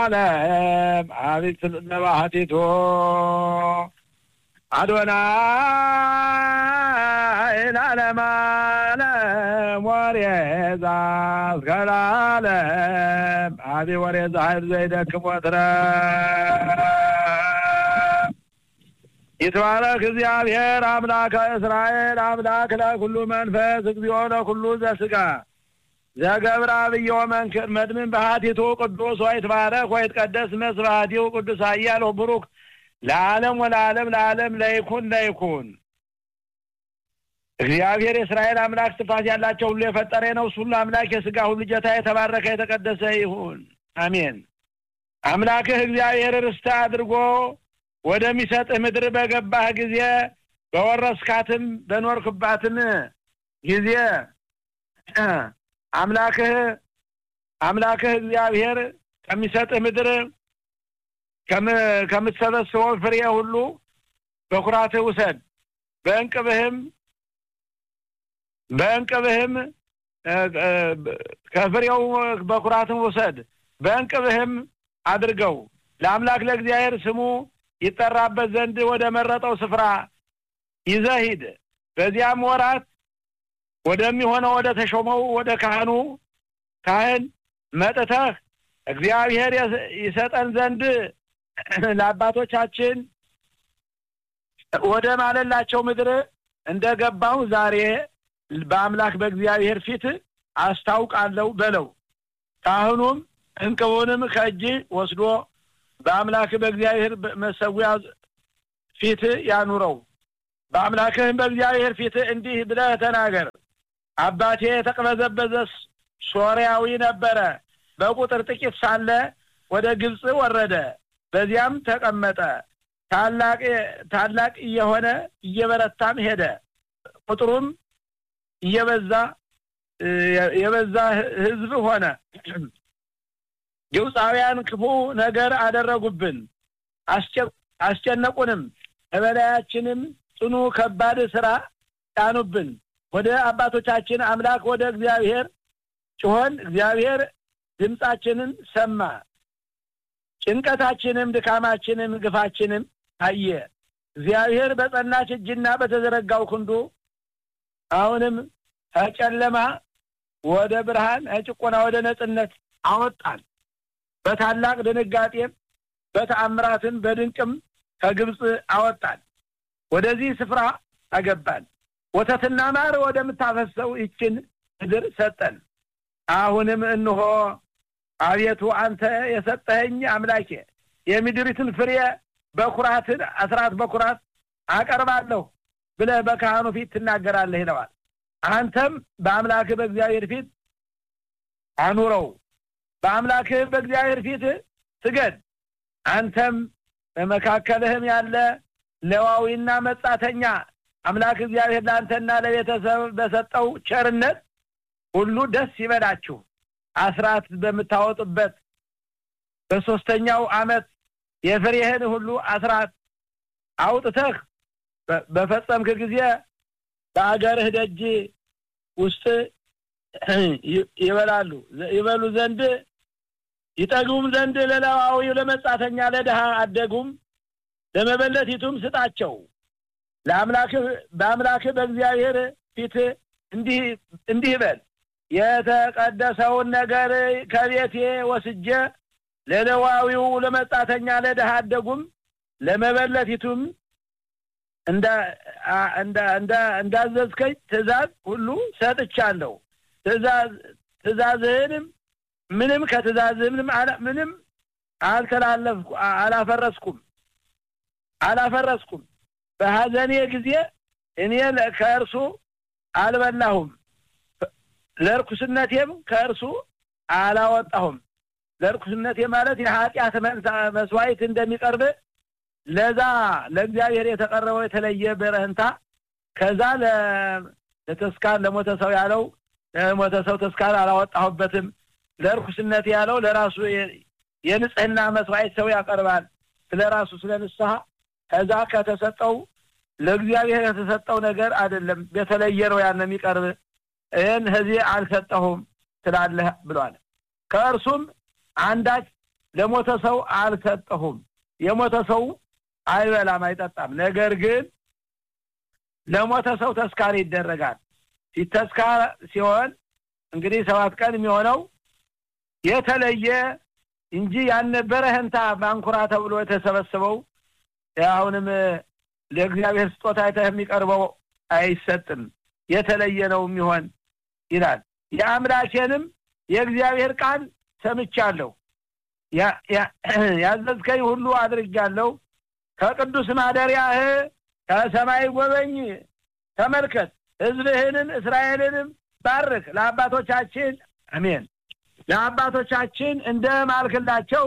ለዓለም አቤት ለባህቲቶ አዶናይ ለዓለም ዓለም ወሬዛ እስከ ለዓለም አቢ ወሬዛ ኃይል ዘይደክም ወትረ ይትባረክ እግዚአብሔር አምላከ እስራኤል አምላክ ለኩሉ መንፈስ እግዚኦ ለኩሉ ዘስጋ ዘገብረ አብዮ መንክር መድምን በሃቲቱ ቅዱስ ወይትባረክ ወይትቀደስ መስባቲው ቅዱስ ኃያል ወቡሩክ ለዓለም ወለዓለም ለዓለም ለይኩን ለይኩን እግዚአብሔር የእስራኤል አምላክ ትፋት ያላቸው ሁሉ የፈጠረ ነው። እሱ ሁሉ አምላክ የስጋ ሁሉ ጌታ የተባረከ የተቀደሰ ይሁን። አሜን። አምላክህ እግዚአብሔር ርስት አድርጎ ወደሚሰጥህ ምድር በገባህ ጊዜ በወረስካትም በኖርክባትም ጊዜ አምላክህ አምላክህ እግዚአብሔር ከሚሰጥህ ምድር ከምትሰበስበው ፍሬ ሁሉ በኩራትህ ውሰድ። በእንቅብህም በእንቅብህም ከፍሬው በኩራትም ውሰድ። በእንቅብህም አድርገው ለአምላክ ለእግዚአብሔር ስሙ ይጠራበት ዘንድ ወደ መረጠው ስፍራ ይዘህ ሂድ። በዚያም ወራት ወደሚሆነው ወደ ተሾመው ወደ ካህኑ ካህን መጥተህ እግዚአብሔር ይሰጠን ዘንድ ለአባቶቻችን ወደ ማለላቸው ምድር እንደገባሁ ዛሬ በአምላክ በእግዚአብሔር ፊት አስታውቃለሁ በለው። ካህኑም እንቅቡንም ከእጅ ወስዶ በአምላክ በእግዚአብሔር መሰዊያ ፊት ያኑረው። በአምላክህም በእግዚአብሔር ፊት እንዲህ ብለህ ተናገር። አባቴ የተቅበዘበዘ ሶርያዊ ነበረ። በቁጥር ጥቂት ሳለ ወደ ግብፅ ወረደ። በዚያም ተቀመጠ። ታላቅ ታላቅ እየሆነ እየበረታም ሄደ። ቁጥሩም እየበዛ የበዛ ሕዝብ ሆነ። ግብፃውያን ክፉ ነገር አደረጉብን፣ አስጨነቁንም። በበላያችንም ጽኑ ከባድ ስራ ጫኑብን። ወደ አባቶቻችን አምላክ ወደ እግዚአብሔር ጮኸን፣ እግዚአብሔር ድምፃችንን ሰማ። ጭንቀታችንም ድካማችንም ግፋችንም አየ። እግዚአብሔር በጸናች እጅና በተዘረጋው ክንዱ አሁንም ከጨለማ ወደ ብርሃን ከጭቆና ወደ ነጻነት አወጣን። በታላቅ ድንጋጤም በተአምራትን በድንቅም ከግብፅ አወጣን። ወደዚህ ስፍራ አገባን። ወተትና ማር ወደምታፈሰው ይችን ምድር ሰጠን። አሁንም እንሆ አቤቱ አንተ የሰጠኸኝ አምላኬ የምድሪቱን ፍሬ በኩራትን አስራት በኩራት አቀርባለሁ ብለህ በካህኑ ፊት ትናገራለህ ይለዋል። አንተም በአምላክህ በእግዚአብሔር ፊት አኑረው፣ በአምላክህ በእግዚአብሔር ፊት ስገድ። አንተም በመካከልህም ያለ ሌዋዊና መጻተኛ አምላክ እግዚአብሔር ለአንተና ለቤተሰብ በሰጠው ቸርነት ሁሉ ደስ ይበላችሁ። አስራት በምታወጡበት በሶስተኛው ዓመት የፍሬህን ሁሉ አስራት አውጥተህ በፈጸምክ ጊዜ በአገርህ ደጅ ውስጥ ይበላሉ ይበሉ ዘንድ ይጠግቡም ዘንድ ለሌዋዊው ለመጻተኛ ለድሃ አደጉም ለመበለቲቱም ስጣቸው። ለአምላክህ በአምላክህ በእግዚአብሔር ፊት እንዲህ እንዲህ በል የተቀደሰውን ነገር ከቤቴ ወስጄ ለሌዋዊው ለመጻተኛ ለድሃ አደጉም ለመበለቲቱም እንዳዘዝከኝ ትእዛዝ ሁሉ ሰጥቻለሁ። ትእዛዝህንም ምንም ከትእዛዝህ ምንም ምንም አልተላለፍኩ አላፈረስኩም አላፈረስኩም። በሐዘኔ ጊዜ እኔ ከእርሱ አልበላሁም፣ ለርኩስነቴም ከእርሱ አላወጣሁም። ለርኩስነቴ ማለት የኃጢአት መስዋዕት እንደሚቀርብ ለዛ ለእግዚአብሔር የተቀረበው የተለየ በረህንታ ከዛ ለተስካር ለሞተ ሰው ያለው ለሞተ ሰው ተስካር አላወጣሁበትም። ለርኩስነት ያለው ለራሱ የንጽህና መስዋዕት ሰው ያቀርባል። ስለ ራሱ ስለ ንስሐ ከዛ ከተሰጠው ለእግዚአብሔር የተሰጠው ነገር አይደለም፣ የተለየ ነው ያን የሚቀርብ ይህን ከዚህ አልሰጠሁም ትላለህ ብሏል። ከእርሱም አንዳች ለሞተ ሰው አልሰጠሁም። የሞተ ሰው አይበላም አይጠጣም። ነገር ግን ለሞተ ሰው ተስካር ይደረጋል። ሲተስካር ሲሆን እንግዲህ ሰባት ቀን የሚሆነው የተለየ እንጂ ያልነበረ ህንታ ማንኩራ ተብሎ የተሰበሰበው አሁንም ለእግዚአብሔር ስጦታ አይተህ የሚቀርበው አይሰጥም፣ የተለየ ነው የሚሆን ይላል። የአምላኬንም የእግዚአብሔር ቃል ሰምቻለሁ፣ ያዘዝከኝ ሁሉ አድርጃለሁ። ከቅዱስ ማደሪያህ ከሰማይ ጎበኝ፣ ተመልከት፣ ህዝብህንም እስራኤልንም ባርክ። ለአባቶቻችን አሜን ለአባቶቻችን እንደ ማልክላቸው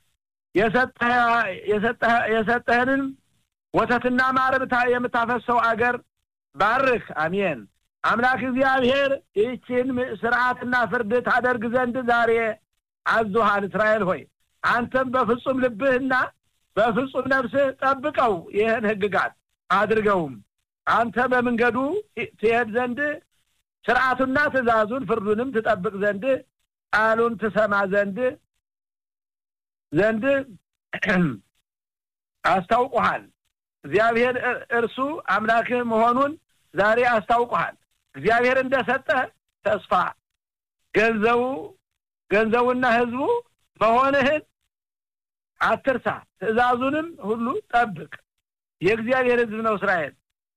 የሰጠህንን ወተትና ማር የምታፈሰው አገር ባርክ። አሜን። አምላክ እግዚአብሔር ይህችን ስርዓትና ፍርድ ታደርግ ዘንድ ዛሬ አዞሃል። እስራኤል ሆይ አንተም በፍጹም ልብህና በፍጹም ነፍስህ ጠብቀው፣ ይህን ህግጋት አድርገውም አንተ በመንገዱ ትሄድ ዘንድ ስርዓቱና ትእዛዙን ፍርዱንም ትጠብቅ ዘንድ ቃሉን ትሰማ ዘንድ ዘንድ አስታውቁሃል። እግዚአብሔር እርሱ አምላክህ መሆኑን ዛሬ አስታውቁሃል። እግዚአብሔር እንደሰጠህ ተስፋ ገንዘቡ ገንዘቡና ህዝቡ መሆንህን አትርሳ። ትእዛዙንም ሁሉ ጠብቅ። የእግዚአብሔር ህዝብ ነው እስራኤል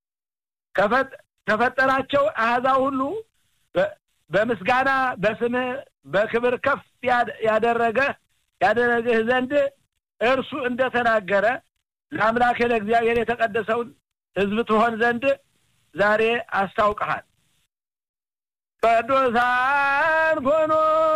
ከፈጠራቸው አሕዛብ ሁሉ በምስጋና በስምህ በክብር ከፍ ያደረገ ያደረግህ ዘንድ እርሱ እንደተናገረ ለአምላክ ለእግዚአብሔር የተቀደሰውን ህዝብ ትሆን ዘንድ ዛሬ አስታውቀሃል። ቅዱሳን ኮኑ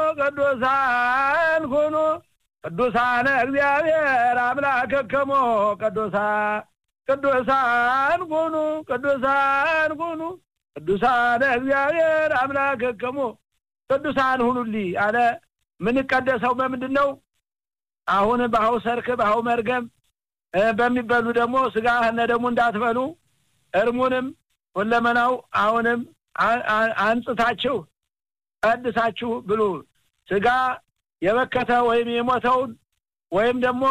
ቅዱሳን ኮኑ ቅዱሳነ እግዚአብሔር አምላክከሞ ቅዱሳን ቅዱሳን ኮኑ ቅዱሳን ኮኑ ቅዱሳነ እግዚአብሔር አምላክከሞ ቅዱሳን ሁኑልኝ አለ። የምንቀደሰው በምንድን ነው? አሁን በአሁ ሰርክ በአሁ መርገም በሚበሉ ደግሞ ስጋ እነ ደግሞ እንዳትበሉ እርሙንም ሁለመናው አሁንም አንጽታችሁ ቀድሳችሁ ብሉ። ስጋ የበከተ ወይም የሞተውን ወይም ደግሞ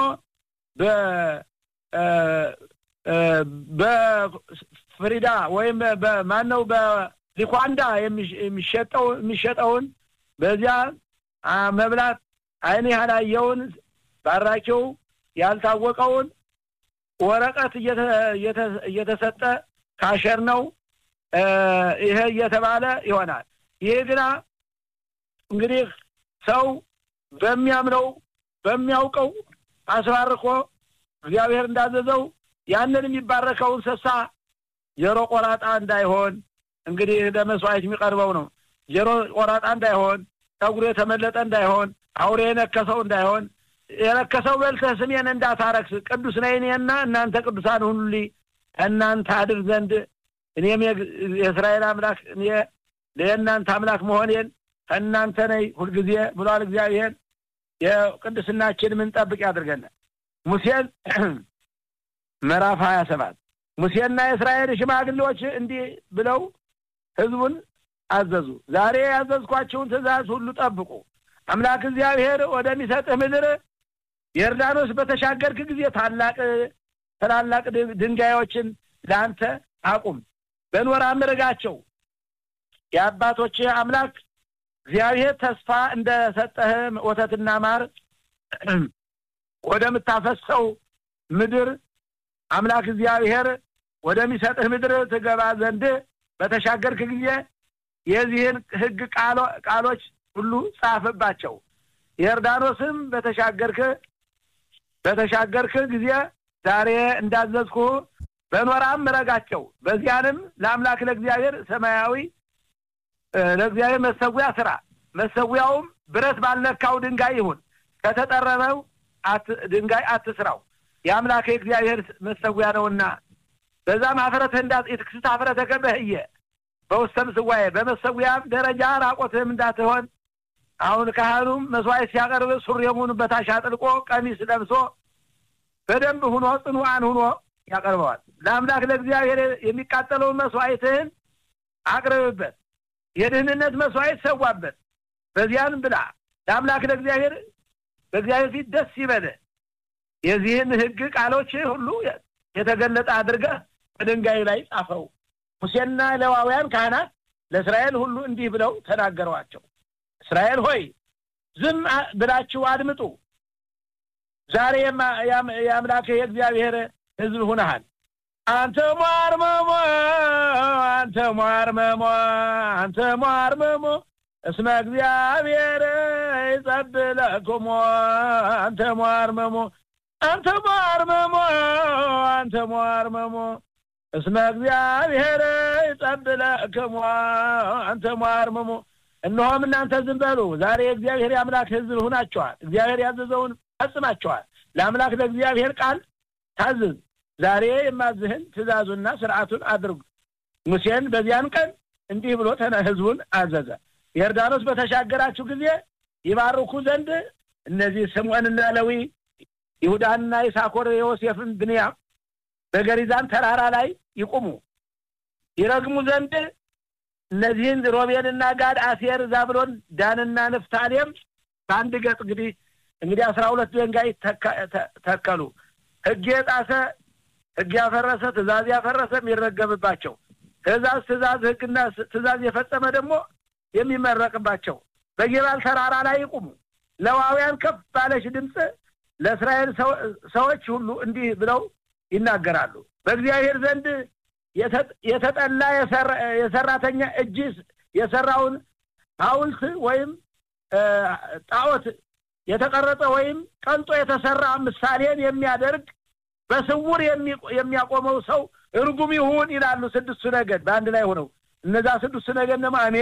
በፍሪዳ ወይም ማነው በሊኳንዳ የሚሸጠው የሚሸጠውን በዚያ መብላት ዓይን ያላየውን ባራኪው ያልታወቀውን ወረቀት እየተሰጠ ካሸር ነው ይሄ እየተባለ ይሆናል። ይሄ ግና እንግዲህ ሰው በሚያምነው በሚያውቀው አስባርኮ እግዚአብሔር እንዳዘዘው ያንን የሚባረከው እንስሳ ጆሮ ቆራጣ እንዳይሆን እንግዲህ ለመስዋዕት የሚቀርበው ነው። ጆሮ ቆራጣ እንዳይሆን፣ ጠጉሩ የተመለጠ እንዳይሆን፣ አውሬ የነከሰው እንዳይሆን የረከሰው በልተህ ስሜን እንዳታረክስ ቅዱስ ነኝ እኔና እናንተ ቅዱሳን ሁኑልኝ እናንተ አድር ዘንድ እኔም የእስራኤል አምላክ እኔ ለእናንተ አምላክ መሆኔን ከእናንተ ነኝ ሁልጊዜ ብሏል እግዚአብሔር። የቅድስናችን ምንጠብቅ ያድርገናል። ሙሴን ምዕራፍ ሀያ ሰባት ሙሴና የእስራኤል ሽማግሌዎች እንዲህ ብለው ህዝቡን አዘዙ። ዛሬ ያዘዝኳችሁን ትእዛዝ ሁሉ ጠብቁ። አምላክ እግዚአብሔር ወደሚሰጥህ ምድር የዮርዳኖስ በተሻገርክ ጊዜ ታላቅ ታላላቅ ድንጋዮችን ለአንተ አቁም፣ በኖራ ምርጋቸው። የአባቶች አምላክ እግዚአብሔር ተስፋ እንደሰጠህ ወተትና ማር ወደምታፈሰው ምድር አምላክ እግዚአብሔር ወደሚሰጥህ ምድር ትገባ ዘንድ በተሻገርክ ጊዜ የዚህን ሕግ ቃሎች ሁሉ ጻፍባቸው። የዮርዳኖስም በተሻገርክ በተሻገርክ ጊዜ ዛሬ እንዳዘዝኩ በኖራም ምረጋቸው። በዚያንም ለአምላክ ለእግዚአብሔር ሰማያዊ ለእግዚአብሔር መሰዊያ ስራ። መሰዊያውም ብረት ባልነካው ድንጋይ ይሁን፣ ከተጠረበው ድንጋይ አትስራው፣ የአምላክ የእግዚአብሔር መሰዊያ ነውና። በዛም አፍረተ እንዳት የትክስት አፍረተ ከበህየ በውስተ ምስዋዬ በመሰዊያም ደረጃ ራቆትህም እንዳትሆን አሁን ካህኑም መስዋዕት ሲያቀርብ ሱሪሙን በታች አጥልቆ ቀሚስ ለብሶ በደንብ ሁኖ ጽኑዓን ሁኖ ያቀርበዋል። ለአምላክ ለእግዚአብሔር የሚቃጠለውን መስዋዕትህን አቅርብበት፣ የድህንነት መስዋዕት ሰዋበት፣ በዚያን ብላ። ለአምላክ ለእግዚአብሔር በእግዚአብሔር ፊት ደስ ይበለ የዚህን ሕግ ቃሎች ሁሉ የተገለጠ አድርገህ በድንጋይ ላይ ጻፈው። ሙሴና ሌዋውያን ካህናት ለእስራኤል ሁሉ እንዲህ ብለው ተናገሯቸው። እስራኤል ሆይ ዝም ብላችሁ አድምጡ። ዛሬ የአምላክህ የእግዚአብሔር ሕዝብ ሁነሃል። አንተ ሟርመሞ አንተ ሟርመሞ አንተ ሟርመሞ እስመ እግዚአብሔር ይጸብለክሞ አንተ ሟርመሞ አንተ ሟርመሞ አንተ ሟርመሞ እስመ እግዚአብሔር ይጸብለክሞ አንተ ሟርመሞ እነሆም እናንተ ዝም በሉ። ዛሬ የእግዚአብሔር የአምላክ ሕዝብ ሁናቸዋል። እግዚአብሔር ያዘዘውን ፈጽማቸዋል። ለአምላክ ለእግዚአብሔር ቃል ታዝዝ። ዛሬ የማዝህን ትእዛዙና ስርዓቱን አድርጉ። ሙሴን በዚያን ቀን እንዲህ ብሎ ህዝቡን አዘዘ። የዮርዳኖስ በተሻገራችሁ ጊዜ ይባርኩ ዘንድ እነዚህ ስምዖንና ሌዊ፣ ይሁዳንና ይሳኮር፣ ዮሴፍን፣ ብንያም በገሪዛን ተራራ ላይ ይቁሙ። ይረግሙ ዘንድ እነዚህን ሮቤልና ጋድ፣ አሴር፣ ዛብሎን፣ ዳንና ንፍታሌም በአንድ ገጽ እንግዲህ እንግዲህ አስራ ሁለት ድንጋይ ተከሉ። ህግ የጣሰ ህግ ያፈረሰ ትእዛዝ ያፈረሰ የሚረገምባቸው ትእዛዝ ትእዛዝ ህግና ትእዛዝ የፈጸመ ደግሞ የሚመረቅባቸው በጌባል ተራራ ላይ ይቁሙ። ሌዋውያን ከፍ ባለች ድምፅ ለእስራኤል ሰዎች ሁሉ እንዲህ ብለው ይናገራሉ። በእግዚአብሔር ዘንድ የተጠላ የሰራተኛ እጅ የሰራውን ሐውልት ወይም ጣዖት የተቀረጸ ወይም ቀንጦ የተሰራ ምሳሌን የሚያደርግ በስውር የሚያቆመው ሰው እርጉም ይሁን ይላሉ። ስድስቱ ነገድ በአንድ ላይ ሆነው እነዛ ስድስቱ ነገድ